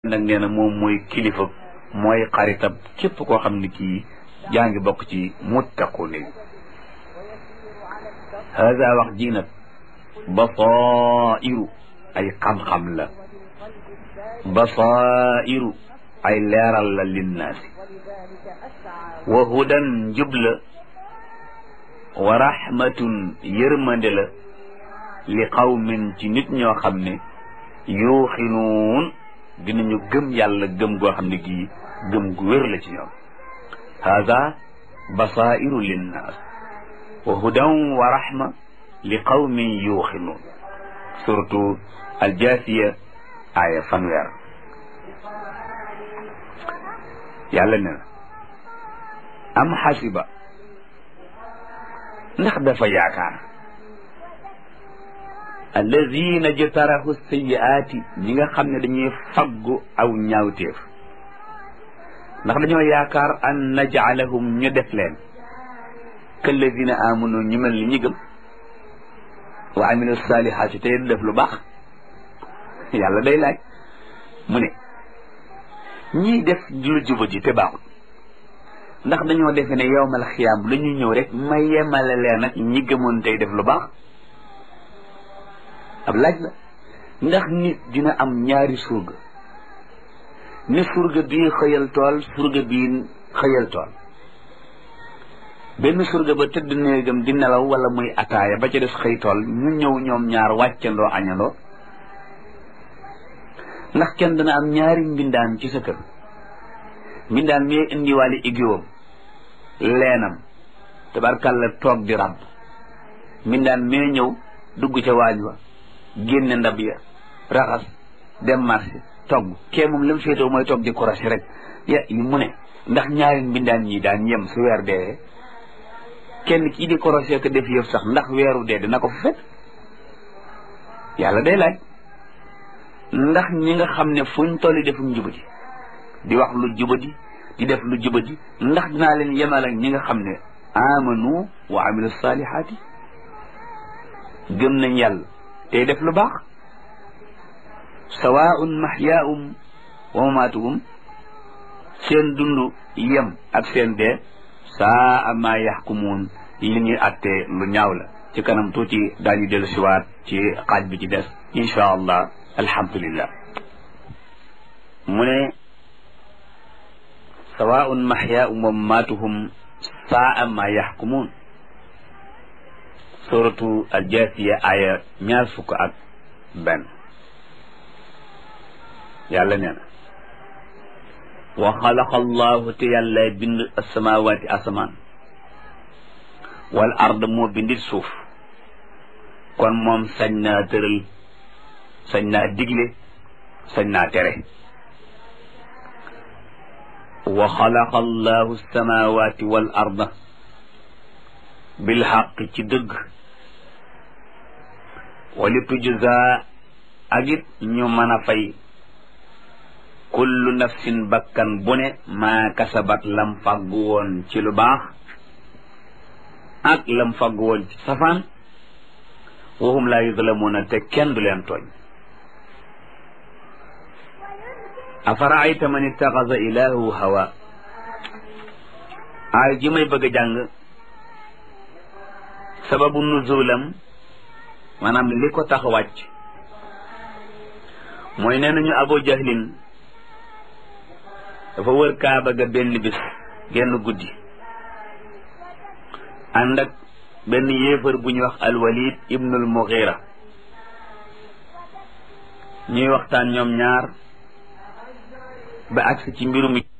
nag nee na moom mooy kilifa mooy xaritab képp koo xam ne kii yaa ngi bokk ci muttaqun yi hada wax ji nag basairu ay xam-xam la basairu ay leeral la linnaasi wa hudan njub la wa rahmatun yërmande la li qawmin ci nit ñoo xam ne yuuxinuun dinañu gëm yàlla gëm goo xam ne gii gëm gu wér la ci ñoom hada basairu linnaas wa hudan wa rahma li qawmin yuuxinuun surtout aljaasiya aaya fanweer yàlla ne na am xasiba ndax dafa yaakaar alladina jtarahu sayiaati ñi nga xam ne dañuy faggu aw ñaawteef ndax dañoo yaakaar an najcalahum ñu def leen kalladina amanu ñu mel ni ñi gëm wa amilu salihaati tey def lu baax yàlla day laaj mu ne ñii def lu juba ji te baaxul ndax dañoo defe ne yowmal xiyaam la ñu ñëw rek ma yemale leen ak ñi gëmoon tey def lu baax ab laaj la ndax nit dina am ñaari surga ni surga bii xëyal tool surga bii xëyal tool benn surga ba tëdd néegam di nelaw wala muy ataaya ba ca des xëy tool ñu ñëw ñoom ñaar wàccandoo añandoo ndax kenn dana am ñaari mbindaan ci sa kër mbindaan mi indiwaale igiwam leenam tabarkàlla toog di ràbb mbindaan mee ñëw dugg ca waañ wa génne ndab ya raxas dem marché togg kee moom la mu féetoo mooy togg di korasi rek ya mu ne ndax ñaari mbindaan ñi daan yem su weer dee kenn kii di korosé ko def yëf sax ndax weeru dee dina ko fa fekk yàlla day laaj ndax ñi nga xam ne fuñ tolli defum jubati di wax lu jubati di def lu jubati ndax dinaa leen yemal ak ñi nga xam ne amanu wa amilu salihaati gëm nañ yàlla tey def lu baax sawaun mahyaahum wa mamaatuhum seen dund yem ak seen dee saa ma yaxkumuun li ñuy attee lu ñaaw la ci kanam tuuti daañu dellu siwaat ci xaaj bi ci des insha allah alhamdulillah mu ne sawaun mahyaahum wa mamaatuhum saa ma yaxkumuun suratu aljaasiya aya ñaar fukk ak benn yàlla nee na wa xalaqa allahu te yàlla bind asamawaati asamaan wal ard moo bindit suuf kon moom sañ naa tëral sañ naa digle sañ naa tere wa xalaqa allahu asamawaati wal arda bil xaq ci dëgg wali tujza ak it ñu mën a fay kullu nafsin bakkan bu ne maa kasabat lam fàggu woon ci lu baax ak lam fàggu woon ci safaan waxum laa yuzlamuuna te kenn du leen tooñ afaraayta man ittaxasa ilaahu hawa aay ji may bëgg a jàng sababu nuzulam maanaam li ko tax wàcc mooy nee nañu abu jahlin dafa wër kaaba ga benn bis genn guddi ànd ak benn yéefar bu ñuy wax alwalid ibnul mughira ñuy waxtaan ñoom ñaar ba agsi ci mbirum